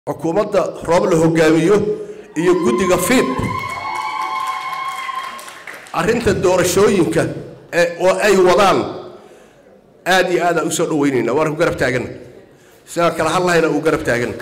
xukuumadda roob la hogaamiyo iyo guddiga fiid arrinta doorashooyinka ee oo ay wadaan aad iyo aadaan u soo dhaweynayna waan ku garab taagana sidaan kala hadlahayna uu garab taagana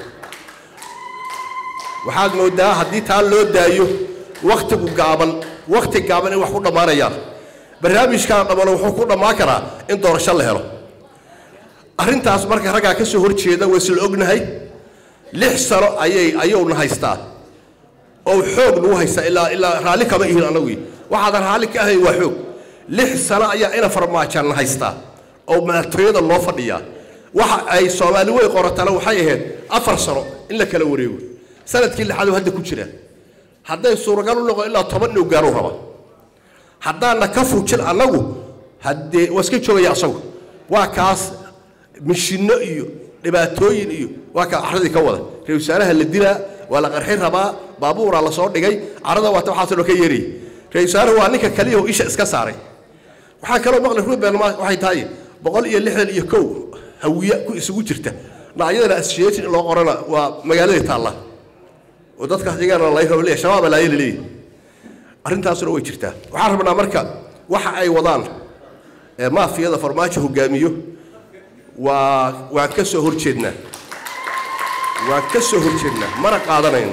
waxaad moodaa haddii taa loo daayo wakhtigu gaaban wakhti gaaban in wax ku dhammaanayaan barnaamijkaan dhammano wuxuu ku dhammaan karaa in doorasho la helo arrintaas marka raggaa ka soo horjeeda waa isla ognahay lix sano ayay ayuuna haystaa oo xoog nagu haystaa ilaa ilaa raalli kama ihin annagu waxaadan raalli ka ahayn waa xoog lix sano ayaa ina farmaajanna haystaa oo madaxtooyada loo fadhiyaa waxa ay soomaali wey qoratana waxay ahayd afar sano in la kala wareego sanadkii lixaad hadda ku jira hadday suuragal u noqon ilaa toban inuu gaaruu raba haddaana ka fujin annagu haddee waa iska joogaya asagu waa kaas mishinno iyo dhibaatooyin iyo waa kaa carradii ka wada ra wasaaraha la dilaa waa la qarxin rabaa baabuuraa la soo dhigay carrada waata waxaasoo dhan ka yeerayay ra wasaaruhu waa ninka kaliya oo isha iska saaray waxaa kaloo maqlay ruben waxay tahay boqol iyo lixdan iyo kow hawiya ku isugu jirta dhinacyadana association in loo qorana waa magaaladii taalla oo dadkaas iyagana lay rabo leeyahay shabaaba laayala leeyahay arrintaasuna way jirtaa waxaan rabnaa marka waxa ay wadaan ee maafiyada farmaajo hogaamiyo waa waan ka soo horjeednaa waan ka soo horjeednaa mana qaadanayno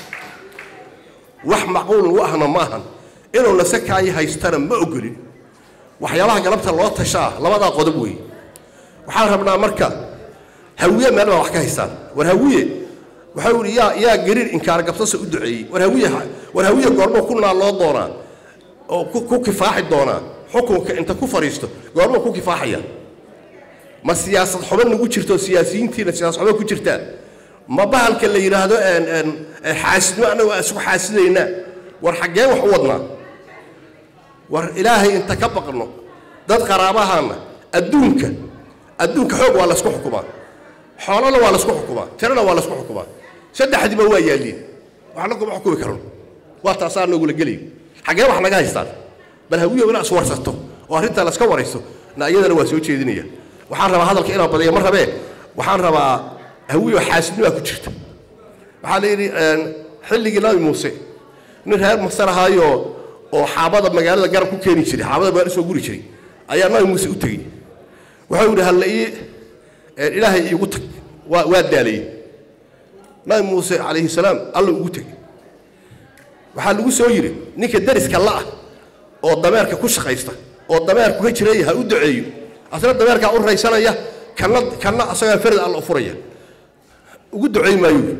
wax macquul u ahna ma ahan inuu nasakaayi haystana ma ogolin waxyaabaha galabta loo tashaa labadaa qodob weeye waxaan rabnaa marka hawiye meel baa wax ka haystaan war hawiye waxau yidhi yaa yaa gariir inkaar gabsasa u duceeyey war hawiye war hawiye goormoo ku naalloo doonaa oo ku kifaaxi doonaa xukunka inta ku fadhiisto goormoo ku kifaaxaya ma siyaasad xumo nagu jirto siyaasiyiintiina siyaasad xumo ku jirtaan ma bahalka la yidhaahdo xaasidnimo annagu aan isku xaasidaynaa war xaggee wax u wadnaa war ilaahay inta ka baqno dad qaraabahaana adduunka adduunka xoog waa laysku xukumaa xoolana waa laysku xukumaa tirana waa laysku xukumaa saddexdiiba waa yaalliin waxna kuma xukumi karno waa taasaa nogula gelayo xaggee wax naga haystaan bal hawiyo inaa iswarsato oo arrintaa layska waraysto na iyadana waa soo jeedinaya waxaan rabaa hadalka inaan badiyo ma rabee waxaan rabaa hawiyo xaasidnimaa ku jirta waxaa la yidhi xilligii nabi muuse nin reer masar ahaayo oo xaabada magaalada garab ku keeni jiray xaabada magaala soo guri jiray ayaa nabi muuse u tegey wuxuu yidhi halla ii ilaahay iigu tag waa waa daalayey nabi muuse calayhi salaam alla ugu teg waxaa lagu soo yidhi ninka dariska la'ah oo dameerka ku shaqaysta oo dameerku ka jiraya ha u duceeyo asna dameerkaa u raysanaya kanna kanna asagaa farad alla u furaya ugu ducay maayuu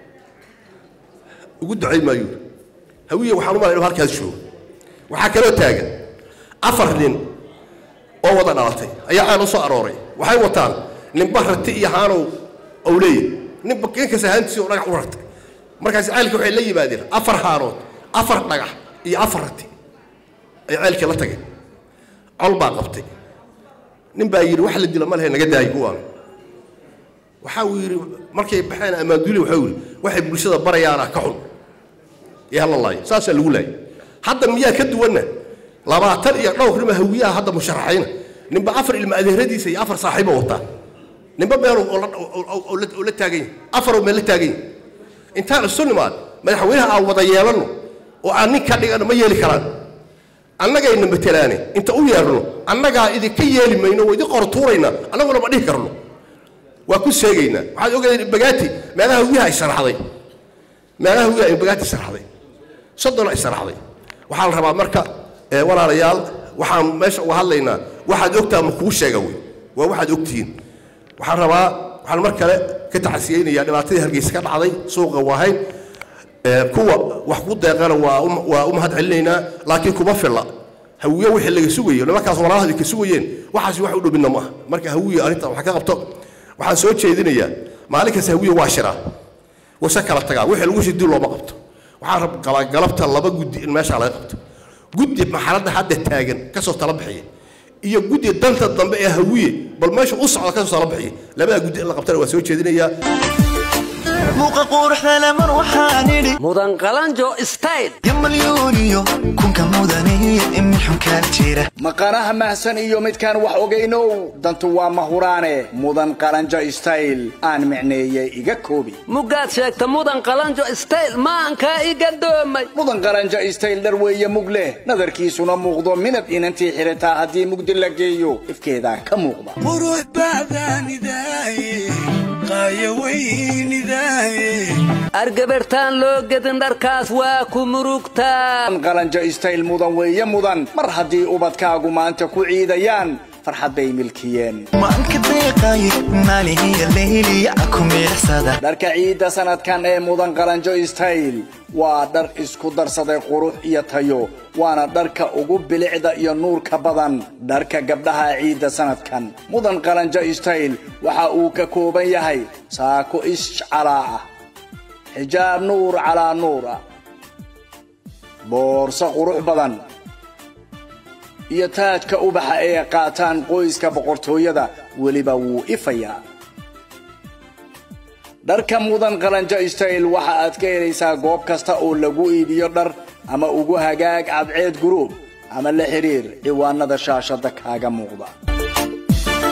ugu ducay maayuu hawiye waxaan u malay inuu halkaas joogo waxaa kaloo taagan afar nin oo wada dhalatay ayaa aan u soo arooray waxay wataan ninba rati iyo haanow ou leeyahy ninba ninkasta haantiisi oo dhagax u rartay markaas ceelka waxay la yimaadeen afar haanood afar dhagax iyo afar rati ay ceelkii la tageen col baa qabtay nin baa yidhi wax la dilo ma lehe naga daayi kuwaan waxa uu yidhi markay baxeen ammaanduuli waxau yidhi waxay bulshada barayaana ka xun ee hala laayo saasaa lagu laayay hadda miyaa ka duwanna labaatan iyo dhowr nima hawiyaha hadda musharaxayna ninba afar ilma adeeradiisa iyo afar saaxiibo wataa ninba meel oo la taagan yahay afaroo meel la taagan yahay intaan isu nimaad madaxweynaha aan wada yeelanno oo aan nin ka dhigano ma yeeli karaan annagayna matelaane inta u yeerno annagaa idinka yeeli mayno waa idin qortuuraynaa annaguna ma dhihi karno waa ku seegaynaa waxaad ogaydeen bagaati meelaha hawiyaha ay sharaxday meelaha hawiyaha in bagaati sharaxday soddona ay sharaxday waxaa la rabaa marka walaalayaal waxaan meesha uga hadlaynaa waxaad ogtaa ma kuu sheega wey waa waxaad ogtihiin waxaan rabaa waxaan mar kale ka taxasiyeynayaa dhibaatadii hargeysa ka dhacday suuqa waahayn kuwa wax ku deeqana waa waa u mahad celinaynaa laakiin kuma filla hawiye wixii laga sugayo nimankaas walaalaha ka sugayeen waxaas wax u dhowmidna maaha marka hawiye arrintan wax ka qabto waxaan soo jeedinayaa maalin kasta hawiye waa shiraa wase kala tagaa wixii lagu shidi looma qabto waxaan qabaa galabta laba guddi in meeshaa laga qabto guddi maxaladda hadda taagan ka soo tala bixiya iyo guddi danta dambe ee hawiye bal meesha u socda ka soo tala bixiya labadaa guddi in la qabtana waa soo jeedinayaa muuqa quruxda lemar waxaan idhi mudan qalanjo style yamalyuuniyo kunka mudaniyo imin xunkaa jira maqanaha mahsan iyo midkaan wax ogaynow dantu waa mahuraane mudan qalanjo style aan micneeyey iga koobi mugaad sheegta mudan qalanjo style maankaa i gadoomay mudan qalanjo style dhar weeye mug leh nadarkiisuna muuqdo midab inantii xirataa haddii mugdi la geeyo ifkeedaa ka muuqda qurux bacdaanidaaye qaaya weynidaaye argabartaan loo gedin dharkaas waa ku murugtaa mudan qalanjo style mudan weeye mudan mar haddii ubadkaagu maanta ku ciidayaan farxad bay milkiyeen maanka deeqaaye maalihiya leyliya ku miicsada dharka ciidda sanadkan ee mudan qalanjo style waa dhar isku darsaday qurux iyo tayo waana dharka ugu bilicda iyo nuurka badan dharka gabdhaha ciidda sanadkan mudan qalanjo style waxa uu ka kooban yahay saako ishcalaa ah xijaab nuur calaa nuur ah boorso qurux badan iyo taajka ubaxa ee qaataan qoyska boqortooyada weliba wuu ifayaa dharka mudan qalanjo style waxa aad ka helaysaa goob kasta oo lagu iibiyo dhar ama ugu hagaag cadceed guruub ama la xiriir ciwaanada shaashada kaaga muuqda